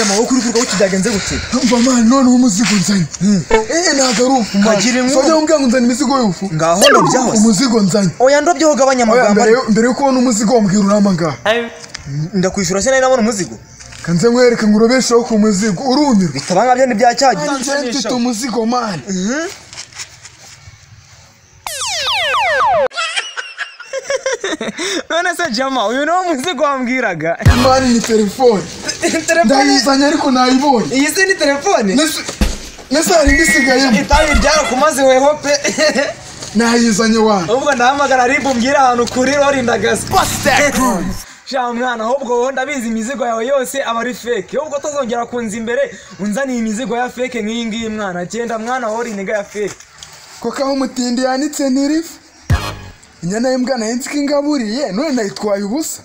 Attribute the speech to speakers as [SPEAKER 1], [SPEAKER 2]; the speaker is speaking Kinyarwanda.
[SPEAKER 1] amaboko uri kurwaho kidagenze gute
[SPEAKER 2] mva mani noneho umuzigo nzanye eee ntabwo ari ufu mani
[SPEAKER 1] Kagira inkuru.
[SPEAKER 2] sojya umbwira ngo nzana imizigo y'ufu
[SPEAKER 1] ngaho ndobyaho se
[SPEAKER 2] umuzigo nzanye
[SPEAKER 1] oya ndobyeho gabanya
[SPEAKER 2] oya
[SPEAKER 1] amagambo
[SPEAKER 2] mbere
[SPEAKER 1] ariko.
[SPEAKER 2] yo- mbere yo kubona umuzigo wambwira urama ngaha
[SPEAKER 1] ndakwishyura se nari nabona umuzigo
[SPEAKER 2] kanze nkwereke ngo urobesheho ku muzigo urumirwa
[SPEAKER 1] bitaba nkabyo ntibyacyagira
[SPEAKER 2] nze mfite umuzigo mani
[SPEAKER 3] none se jama uyu niwo muzigo wambwiraga
[SPEAKER 2] mani ni telefone
[SPEAKER 1] telefone
[SPEAKER 2] ndayizanye ariko nayibonye
[SPEAKER 1] iyi se ni telefone
[SPEAKER 2] Nese- nese hari indi isigayemo
[SPEAKER 1] itabi ryarakumaze weho pe
[SPEAKER 2] nayizanye wanyu
[SPEAKER 3] ahubwo ndahamagara ribu mbwira ahantu kuri rorindagazi sha mwana ahubwo wowe ndabizi imizigo yawe yose aba ari feke ahubwo tuzongera kunza imbere unzaniye imizigo ya feke nk'iyi ngiyi mwana genda mwana wowe urindega ya feke
[SPEAKER 2] kuko aho umutindi yanitse ntirifu inyana y'imbwa nayo nzi ko ingaburiye none nayitwaye ubusa